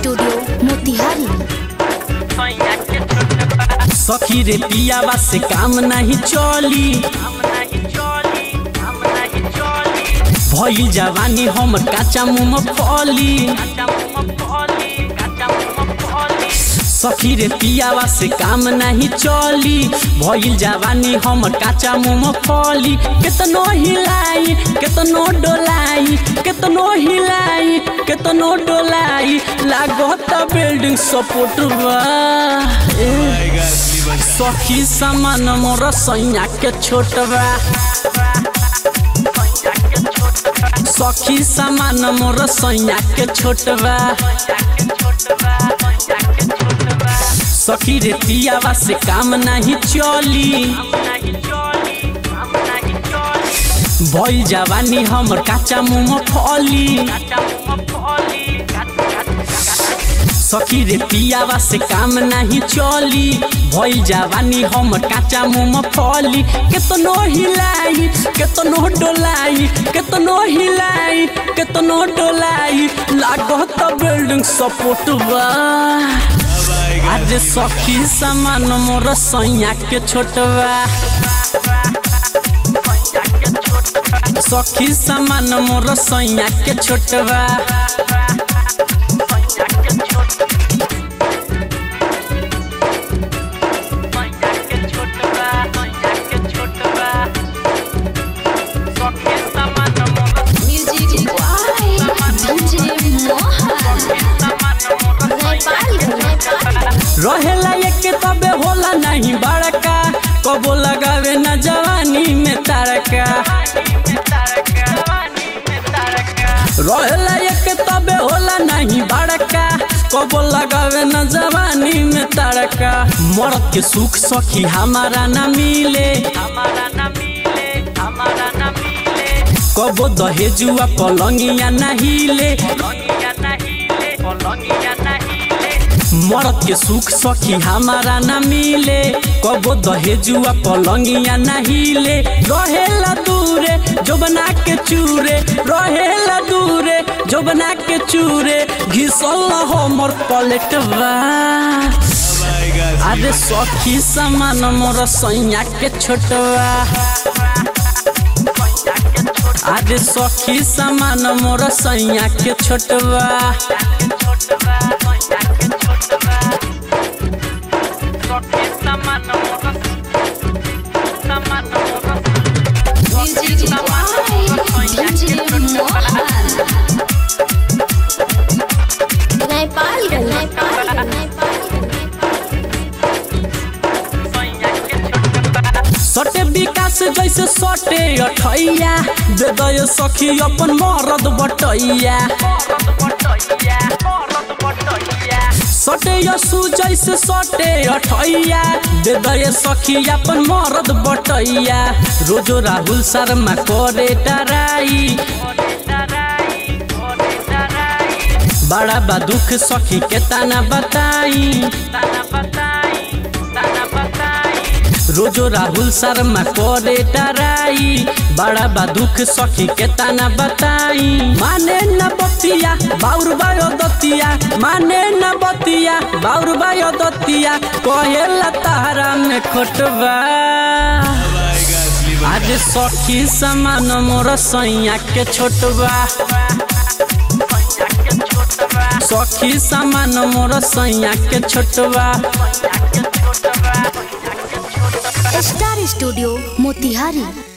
Studio Motihari सखी रे पियावा से काम नहीं चली भइल जवानी हम काचा मुँह फली सखी रे पियावा से काम नहीं चली भइल जवानी हम काचा मुँह फली केतनो हिलाई केतनो डोलाई केतनो हिलाई केतनो डोलाई लागत बिल्डिंग सपोर्ट बा ए। सखी सामान मोर सैया के छोट बा सखी सामान मोर सैया के छोट बा सखी रे पियावा से काम नहीं चली भइल जवानी हमर काचा मुँह फली सखी रे पियावा से काम नहीं चली भइल जवानी हम काचा मुँह फली केतनो हिलाई केतनो डोलाई केतनो हिलाई केतनो डोलाई लागत बिल्डिंग सपोर्ट बा आज सखी सामान मोर सैया के छोटवा सखी सामान मोर सैया के छोटवा music by DJ Mohan Nepal Nepal रहेला एक तबे होला नहीं बड़का कबो लगावे न जवानी में तारका रहेला एक तबे होला नहीं बड़का कबो लगावे न जवानी में तारका मर्द के सुख सखी हमारा न मिले कबो दहेजुआ पलंगिया नहीं ले मर्द के सुख सखी हमारा न मिले कबो दहेजुआ पलंगिया नहीं ले रहेला दूरे जो बना के चूरे रहेला दूरे जो बना के चूरे घिसल हमर पलटवा अरे सखी समान मोर सैया के छोटवा अरे सखी समान मोर सैया के छोटवा music by DJ Mohan Nepal Nepal सटे विकास जैसे सटे अठैया दे दय सखी अपन मरद बटैया सटे यसु जैसे सटे अठैया दे दय सखी अपन मरद बटैया रोजो राहुल शर्मा करे डराई बड़ा बा दुख सखी के ताना बताई रोजो राहुल शर्मा करे डराई बड़ा बा दुख सखी के ताना बताई माने न बतिया बाउर बायो दतिया माने न बतिया बाउर बायो दतिया कहेला तारा में खोटबा आज सखी समान मोर सैया के छोटबा सखी समान मोर सैया के छोटबा स्टार स्टूडियो मोतिहारी